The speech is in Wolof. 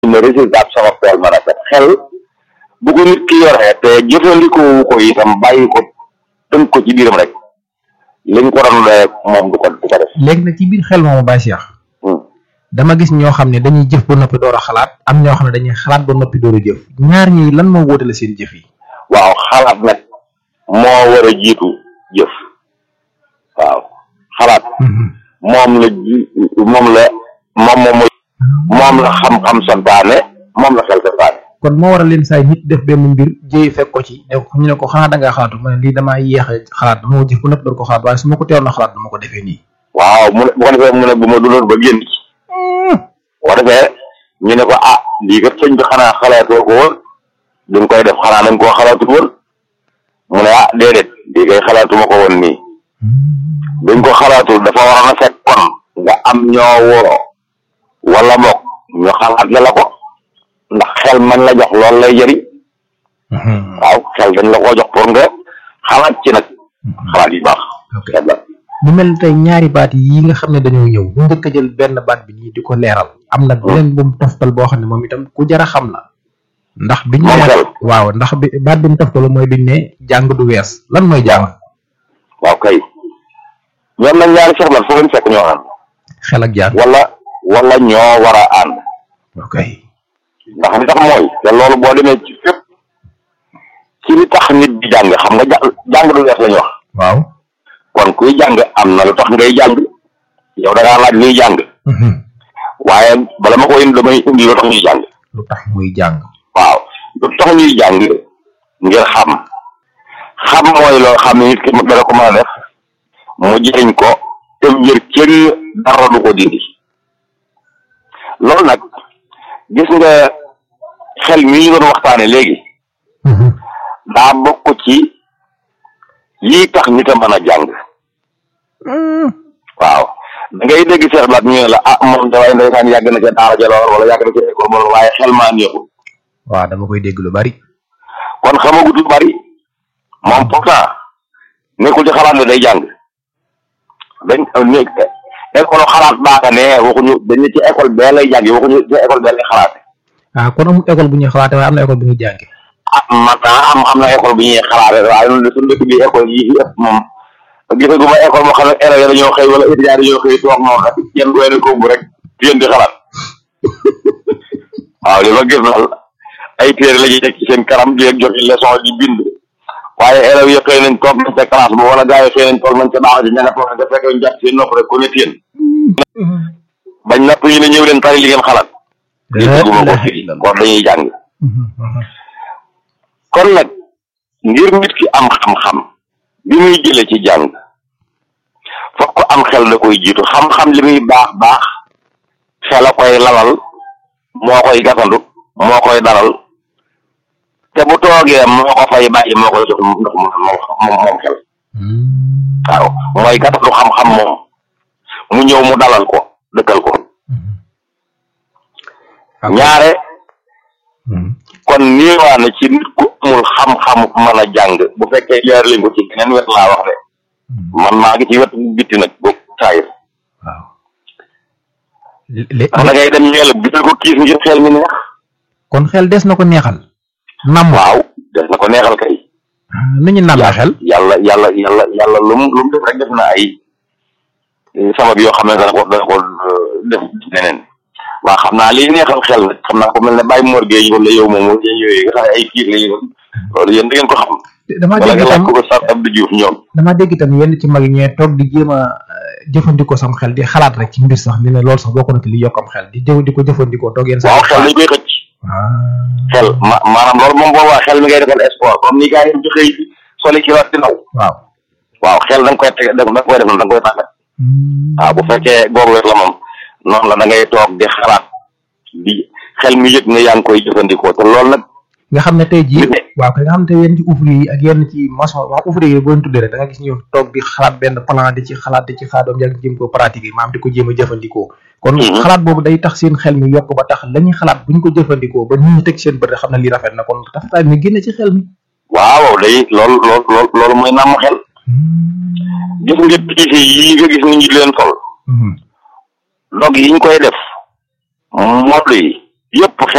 ne résultat sama tool ma rafet xel bu ko nit ki yoree te jëfandikoo ko itam bàyyi ko tënk ko ci biiram rek liñ ko doon doyee moom du ko du ko def. léegi nag ci biir xel moomu Baye Cheikh Hmm. dama gis ñoo xam ne dañuy jëf ba noppi door a xalaat am ñoo xam ne dañuy xalaat ba noppi door a jëf ñaar ñi lan moo wóotale seen jëf yi. waaw xalaat nag moo war a jiitu jëf waaw xalaat moom la ji moom la moom moom mooy moom la xam-xam santaane moom la xel santaane kon moo waral leen saay nit def benn mbir jéey fekk ko ci ne ko ñu ne ko xanaa da ngaa xalaatu ma ne lii damaa yéex a xalaat dama ko jëf ba noppi door ko xalaat waaye su ma ko teewoon a xalaat dama ko defee nii. waaw mu ne bu ko defee mu ne bu ma dundoon ba génn ci bu ko defee ñu ne ko ah lii kat sëñ bi xanaa xalaatoo ko woon bi nga koy def xanaa dañ koo xalaatut woon mu ne ah déedéet lii kay xalaatuma ko woon nii dañ ko xalaatul dafa waroon a fekk kon nga am ñoo woo wala bokk ñu xalaat la la ko ndax xel man la jox loolu lay jëriñ waaw xel dañ la ko jox pour nga xalaat ci nag xalaat yu baax ok xel la mu mel ni tey ñaari baat yi nga xam ne dañoo ñëw bu njëkk a jël benn baat bi nii di ko leeral am na beneen bu mu toftal boo xam ne moom itam ku jar a xam la ndax biñ Moom ne xel. waaw ndax bi baat bi mu toftal mooy biñ ne jàng du wees lan mooy jàng waaw kay ñoom nag ñaari seex la foo leen fekk ñoo ànd xel ak jàng wala wala ñoo war a ànd ok ndax li tax mooy te loolu boo demee ci fépp ci li tax nit di jàng xam nga ja- jàng du wees lañu wax waaw kon kuy jàng am na lu tax ngay jàng yow da ngaa laaj luy jàng waaye bala ma ko indi damay indi lu tax ñuy jàng lu tax muy jàng waaw lu tax ñuy jàng ngir xam xam mooy loo xam ne nit ki dana ko mën a def mu jëriñ ko te ngir kenn dara du ko dindi loolu nag gis nga xel mi ñu doon waxtaane léegi daa bokk ci lii tax nit a mën a jàng waaw da ngay dégg Cheikh Blat ñu ne la ah moom dafay ndeysaan yàgg na ca daara ja lool wala yàgg na ca école moom waaye xel maa neexul waaw dama koy dégg lu bari kon xamagut lu bari moom pourtant nekkul ci xalaat ne day jàng dañ ne école xalaat baaga ne waxuñu dañ ne ci école bee lay jàngi waxuñu ci école bee lay xalaate ah kon amul école bu ñuy xalaate waaye am na école bu ñuy jànge ah man naa am am na école bu ñuy xalaate waaye noonu de suñu dëkk bi école yi fi ëpp moom gisaguma école moo xam ne élèves yi dañoo xëy wala étudiants yi dañoo xëy toog moo xam yenn doy na koobu rek yéen di xalaat waaw li ma gis daal ay téere la ñuy teg ci seen kanam di leen jox leçon di bind waaye élèves yi xëy nañ toog nañ ca classe ba wala gars yi xëy nañ toog nañ ca daara ji ña nga toog nañ ca fekk ñu jàpp seen nopp rek ku ne téen bañ napp ñu ne ñëw leen tari li ngeen xalaat gisaguma ko fii kon dañuy jàng kon nag ngir nit ki am xam-xam bi muy jële ci jàng fokk ko am xel da koy jiitu xam-xam li muy baax baax xel a koy lalal moo koy gasandu moo koy dalal te bu toogee moo ko fay bàyyi moo koy jox ndox mu moom moom moom xel waaw mooy gasandu xam-xam moom mu ñëw mu dalal ko dëkkal ko ñaare kon niiwaa na ci nit ku amul xam-xamu mën a jàng bu fekkee jaar leen ko ci geneen wet laa wax de man maa ngi ci wet bitti nag bu saayir waaw lé ndax da ngay dem ñeel bital ko kiis ngir xel mi neex kon xel des na ko neexal nam waaw des na ko neexal kay nu ñu nammee xel yàlla yàlla yàlla yàlla lu mu lu mu def rek def na ay sabab yoo xam ne dana ko dana ko def neneen waaw xam naa liy neexal xel nag xam naa ko mel ne bàyyi Mor Gueye ñu la yow moom moo yéen yooyu nga xam ne ay kiis la ñu loolu yéen da ngeen ko xam dama wala dégg nga laaj itam ko ko Sar Abdou Diouf ñoom dama dégg itam yenn ci mag ñee toog di jéem a jëfandikoo sam xel di xalaat rek ci mbir sax ni ne loolu sax bokk na ci li yokkam xel di jëw di ko jëfandikoo toog yenn waaw sax xel dañ koy xëcc ah xel ma maanaam loolu moom boobaa xel mi ngay defal sport comme ni gars yi di xëy soli ki wax di naw waaw waaw xel da nga koy teg da nga koy def noonu da nga koy tàggat waaw bu fekkee googu wet la moom noonu la da ngay toog di xalaat di xel mi yëg ne yaa ngi koy jëfandikoo te loolu nag nga xam ne tey jii nit waaw kay nga xam ne tey yenn ci ouvrier yi ak yenn ci maçon wax ouvrier yi boo leen tuddee rek da nga gis ñu toog di xalaat benn plan di ci xalaat di ci xalaat doom yàgg jéem ko pratiquer maam di ko jéem a jëfandikoo kon Mhm. xalaat boobu day tax seen xel mi yokk ba tax la ñuy xalaat bu ñu ko jëfandikoo ba nit ñi teg seen bët rek xam ne lii rafet na kon rafetaay mi génne ci xel mi waaw day loolu loolu loolu loolu mooy nàmm xel gis nga piise yi nga gis ni ñu leen sol Mhm. dog yi ñu koy def modd yi yëpp xel